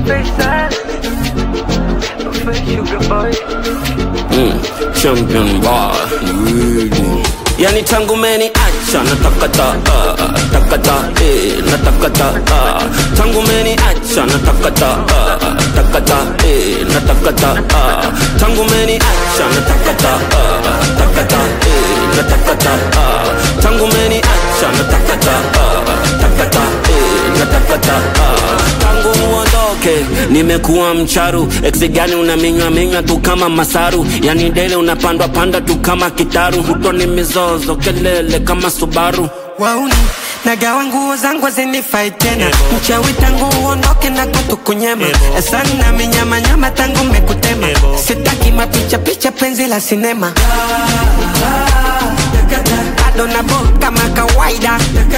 champion boy really. Yani tangu meni acha natakata uh, takata eh, natakata uh, tangu meni acha natakata uh, takata eh, natakata uh, tangu meni acha natakata uh, takata eh, natakata uh, tangu meni acha natakata uh, takata eh, natakata uh, tangu uondoke nimekuwa mcharu eksi gani unaminywa minywa tu kama masaru yani dele unapandwa panda tu kama kitaru huto ni mizozo kelele kama subaru wauni nagawa nguo zangu zinifai tena mchawi tangu uondoke na kutukunyema sana minyamanyama tangu mekutema sitaki mapicha picha penzi la sinema bado nabo kama kawaida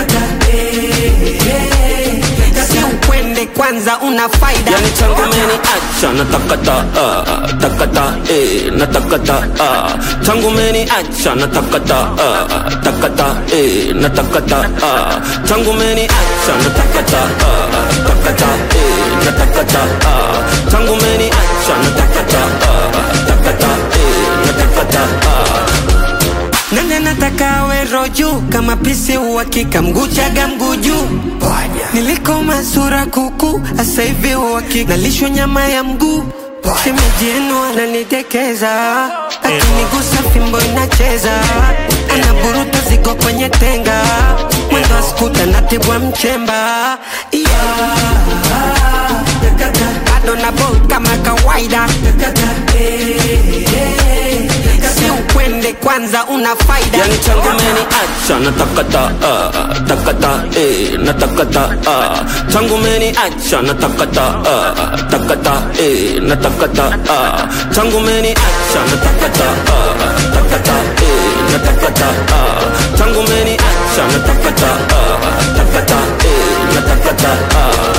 si ukwende kwanza una faida yani tangu meni acha natakata uh, takata eh, natakata uh, tangu meni acha natakata uh, takata eh, natakata uh, tangu meni acha natakata uh, takata eh, natakata uh, tangu meni acha natakata uh, takata eh, natakata uh, nani anataka awe roju kama pisi uhakika mguchaga mguu juu niliko masura kuku asa hivi uhakika nalishwa nyama ya mguu shemeji yenu ananitekeza akinigusa fimbo inacheza anaburuta zigo kwenye tenga mwendo askuta natibwa mchemba yeah. bado nabo kama kawaida si ukwende kwanza una faida yani tangu meni acha natakata uh, takata eh, natakata uh, tangu meni acha natakata uh, takata eh, natakata uh, tangu meni acha natakata uh, takata eh, natakata uh, tangu meni acha natakata uh, takata eh, natakata uh,